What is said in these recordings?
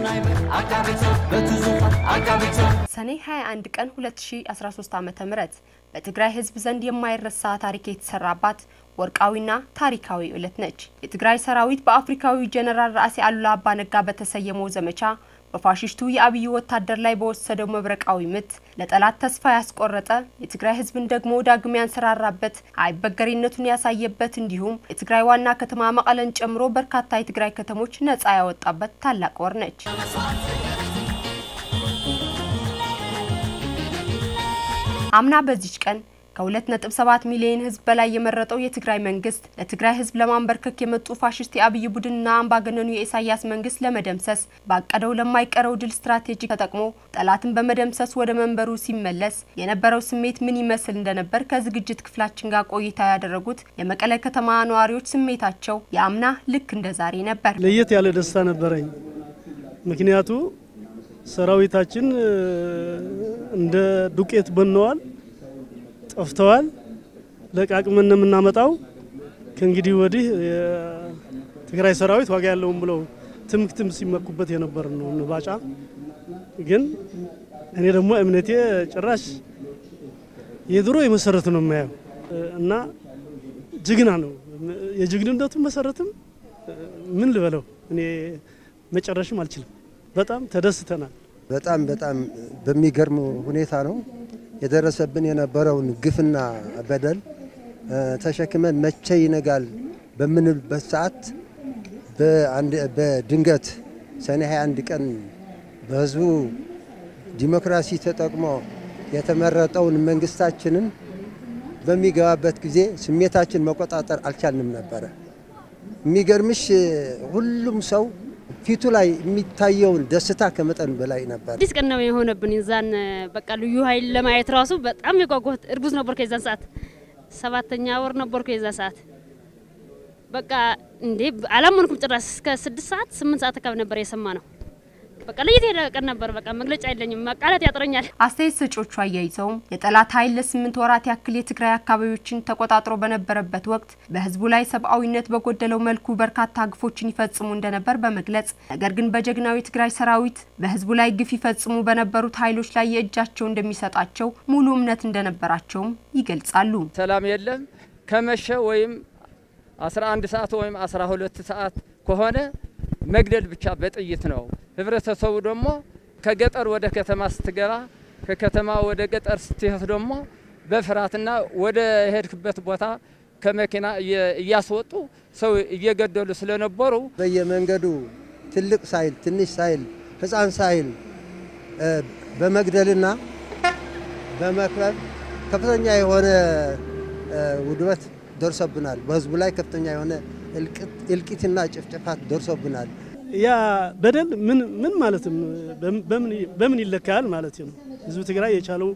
ሰኔ 21 ቀን 2013 ዓ.ም በትግራይ ህዝብ ዘንድ የማይረሳ ታሪክ የተሰራባት ወርቃዊና ታሪካዊ ዕለት ነች። የትግራይ ሰራዊት በአፍሪካዊ ጀነራል ራእሲ አሉላ አባነጋ በተሰየመው ዘመቻ በፋሽስቱ የአብይ ወታደር ላይ በወሰደው መብረቃዊ ምት ለጠላት ተስፋ ያስቆረጠ የትግራይ ህዝብን ደግሞ ዳግም ያንሰራራበት አይበገሬነቱን ያሳየበት እንዲሁም የትግራይ ዋና ከተማ መቀለን ጨምሮ በርካታ የትግራይ ከተሞች ነጻ ያወጣበት ታላቅ ወር ነች። አምና በዚች ቀን ከ2.7 ሚሊዮን ህዝብ በላይ የመረጠው የትግራይ መንግስት ለትግራይ ህዝብ ለማንበርከክ የመጡ ፋሽስት የአብይ ቡድንና አምባገነኑ የኢሳያስ መንግስት ለመደምሰስ ባቀደው ለማይቀረው ድል ስትራቴጂ ተጠቅሞ ጠላትን በመደምሰስ ወደ መንበሩ ሲመለስ የነበረው ስሜት ምን ይመስል እንደነበር ከዝግጅት ክፍላችን ጋር ቆይታ ያደረጉት የመቀለ ከተማ ነዋሪዎች ስሜታቸው የአምና ልክ እንደ ዛሬ ነበር። ለየት ያለ ደስታ ነበረኝ። ምክንያቱ ሰራዊታችን እንደ ዱቄት በነዋል ጠፍተዋል። ለቃቅመን ነው የምናመጣው። ከእንግዲህ ወዲህ የትግራይ ሰራዊት ዋጋ ያለውም ብለው ትምክትም ሲመኩበት የነበር ነው ንባጫ። ግን እኔ ደግሞ እምነቴ ጭራሽ የድሮ የመሰረት ነው የማየው እና ጅግና ነው። የጅግንነቱ መሰረትም ምን ልበለው እኔ መጨረሽም አልችልም። በጣም ተደስተናል። በጣም በጣም በሚገርም ሁኔታ ነው የደረሰብን የነበረውን ግፍና በደል ተሸክመን መቼ ይነጋል በምንልበት ሰዓት በድንገት ሰኔ 21 ቀን በህዝቡ ዲሞክራሲ ተጠቅሞ የተመረጠውን መንግስታችንን በሚገባበት ጊዜ ስሜታችን መቆጣጠር አልቻልንም ነበረ። የሚገርምሽ ሁሉም ሰው ፊቱ ላይ የሚታየውን ደስታ ከመጠን በላይ ነበር። አዲስ ቀን ነው የሆነብን። የዛን በቃ ልዩ ኃይል ለማየት ራሱ በጣም የጓጓሁት እርጉዝ ነበርኩ። የዛን ሰዓት ሰባተኛ ወር ነበርኩ። የዛን ሰዓት በቃ እንዴ አላመንኩም ጭራሽ። እስከ ስድስት ሰዓት ስምንት ሰዓት አካባቢ ነበር የሰማ ነው። በቃ ለየት ያለ ቀን ነበር። በቃ መግለጫ የለኝም፣ ቃላት ያጥረኛል። አስተያየት ሰጪዎቹ አያይዘውም የጠላት ኃይል ለስምንት ወራት ያክል የትግራይ አካባቢዎችን ተቆጣጥሮ በነበረበት ወቅት በህዝቡ ላይ ሰብአዊነት በጎደለው መልኩ በርካታ ግፎችን ይፈጽሙ እንደነበር በመግለጽ ነገር ግን በጀግናው የትግራይ ሰራዊት በህዝቡ ላይ ግፍ ይፈጽሙ በነበሩት ኃይሎች ላይ የእጃቸው እንደሚሰጣቸው ሙሉ እምነት እንደነበራቸውም ይገልጻሉ። ሰላም የለም ከመሸ ወይም 11 ሰዓት ወይም 12 ሰዓት ከሆነ መግደል ብቻ በጥይት ነው። ህብረተሰቡ ደግሞ ከገጠር ወደ ከተማ ስትገባ ከከተማ ወደ ገጠር ስትሄድ ደግሞ በፍርሃትና ወደ ሄድክበት ቦታ ከመኪና እያስወጡ ሰው እየገደሉ ስለነበሩ በየመንገዱ ትልቅ ሳይል ትንሽ ሳይል ህፃን ሳይል በመግደልና በመክበብ ከፍተኛ የሆነ ውድመት ደርሶብናል። በህዝቡ ላይ ከፍተኛ የሆነ እልቂትና ጭፍጨፋት ደርሶብናል። ያ በደል ምን ምን ማለትም በምን ይለካል ማለት ነው። ህዝብ ትግራይ የቻለው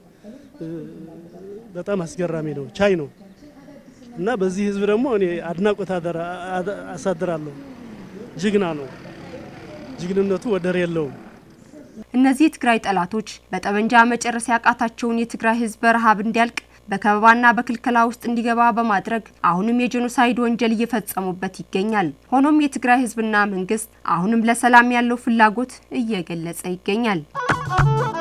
በጣም አስገራሚ ነው፣ ቻይ ነው እና በዚህ ህዝብ ደግሞ እኔ አድናቆት አሳድራለሁ። ጅግና ነው፣ ጅግንነቱ ወደር የለውም። እነዚህ የትግራይ ጠላቶች በጠመንጃ መጨረስ ያቃታቸውን የትግራይ ህዝብ በረሃብ እንዲያልቅ በከበባና በክልከላ ውስጥ እንዲገባ በማድረግ አሁንም የጄኖሳይድ ወንጀል እየፈጸሙበት ይገኛል። ሆኖም የትግራይ ህዝብና መንግስት አሁንም ለሰላም ያለው ፍላጎት እየገለጸ ይገኛል።